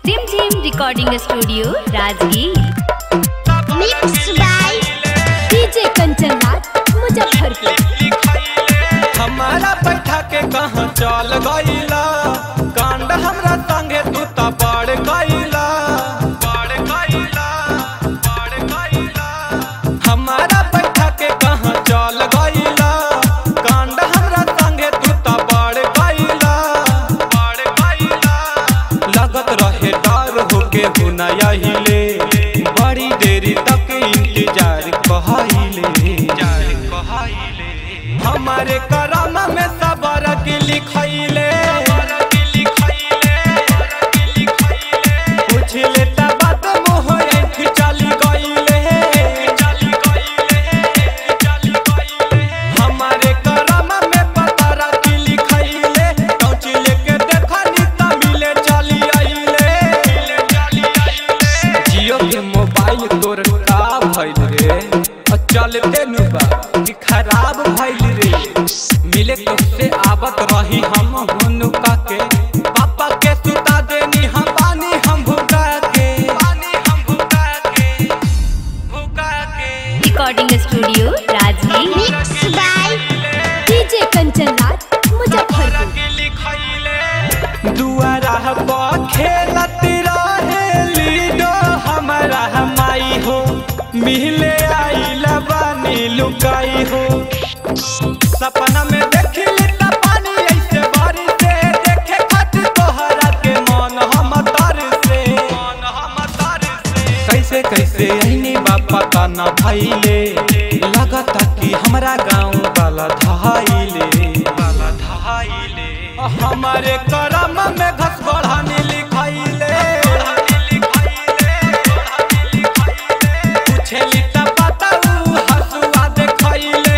Rimjhim recording studio Rajgir Mixed by DJ Kanchan Raj Muzaffarpur हमारा बैठा के कहाँ चल गईला कांड हमरा संगे तू त बड़ गईला बड़ गईला बड़ गईला हमारा बैठा के कहाँ चल गईला कांड हमरा संगे तू त बड़ गईला बड़ गईला लगत रहे डर होके हुना हिले बड़ी देरी तक इंतजार कहले इंतजार कहले हमारे करम में सबर की लिखैले पूछ लेता बात मुँह ऐठ चली गईले हमारे करम में पतारा की लिखैले टॉर्च लेके देखनी त मिले चली आइले जियो के मोबाइल तोर का भइल रे आ चलते नु बा कि खराब भइल रे मिले तुझसे आवत रही हम हुनुका के पापा के सुता देनी हम पानी हम भुका के पानी हम भुका के भुका के recording studio Rajgir Mixed by DJ Kanchan Raj Muzaffarpur दुआरा पर खेलत रहे लीडो हमारा माई हो मिले आइला बानी लुकाई हो सपना में देखली त पानी ऐसे बारी से देखे खातिर तोहरा के मन हम तर से मन हम तर से कैसे कैसे अइनी बापा का न भइले लगता कि हमरा गांव वाला धाइले वाला धाइले हमारे करम में घस बढ़ानी लिखाइले पूछेली त पता उ हसुआ देखैले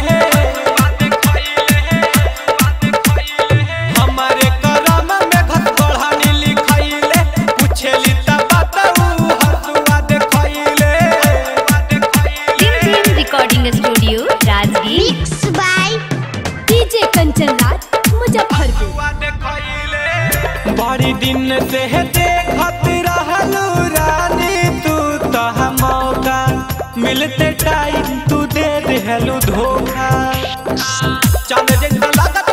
हमारे करम में घस बढ़ानी लिखाइले पूछेली त पता उ हसुआ देखैले Rimjhim recording studio Rajgir Mixed by DJ Kanchan Raj Muzaffarpur बड़ी दिन से देखत रहलू रानी तू तह मौका मिलते टाइम तू दे देहलू धोखा चल जैसा लागत